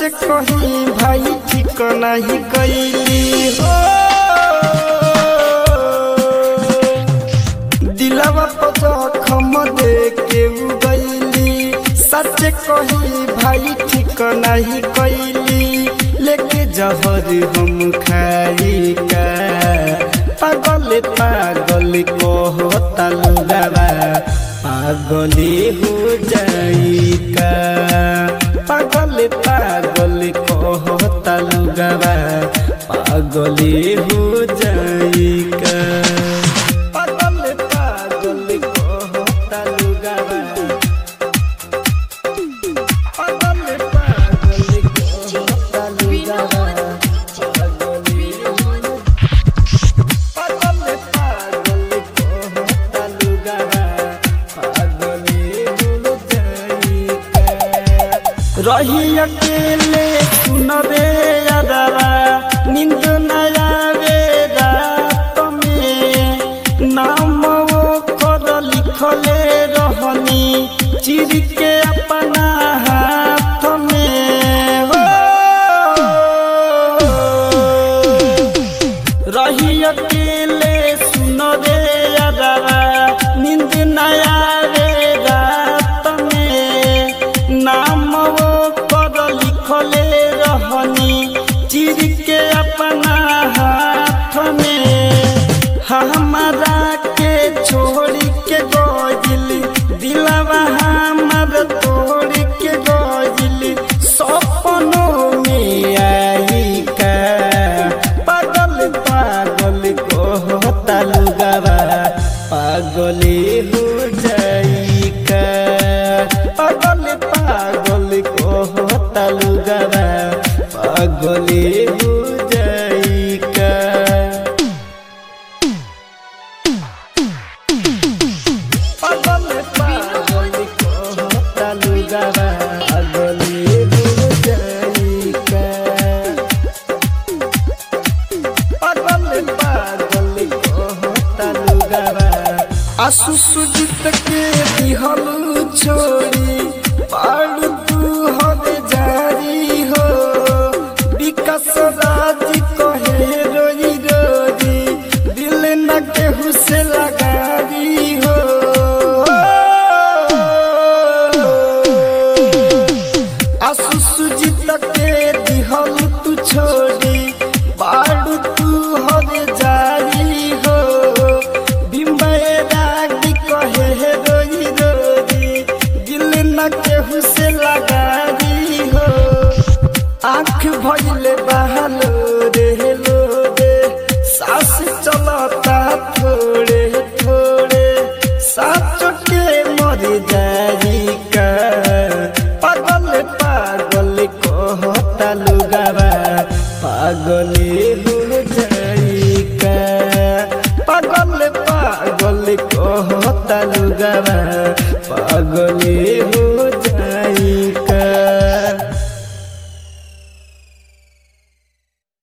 कही भाई ठीक नहीं कैली हो दिलवा पर जखम दे के उ गईली सच कही भाई ठीक नहीं कैली लेके जहर हम खाई का पागल पागल कहता लुगावा पागले हो जाई का पागल पागल कहता लुगावा पागले हो जाई का पागल पागल कहता लुगावा पागल पागल कहता लुगावा पागले पागल पागल कहता लुगावा पागले हो जाई का रही अकेले सुनबे अदरा नींद न आवे रात में नाम वो कर लिखले रहनी चिर के अपना हाथ में हो रही अकेले सुनबे अदरा नींद न आवे रात में नाम वो कर लिखले रहनी चिर के अपना हाथ में हमारा के छोड़ के गजिल दिलवा हमार तोड़ के गजिल सपनों में आई का पागल पागल कहता लुगावा पागले हो जाई का पागल पागल कहता लुगावा पागले हो जाई का पागल पागल कहता लुगावा पागले हो जाई का पागल पागल कहता लुगावा आसु सुजित के दिहल छोड़ी पाड़ तू हर जारी हो विकास राज कहे रोई रोई दिल न केहू से लगारी हो आसु सुजित के दिहल तू छोड़ी बाड़ू तू हर जारी हो बिम्बे राग कहे रोई रोई दिल न केहू से लगारी हो आँख भइले बहालो रे लो रे सास चलता थोड़े थोड़े साच के मर जा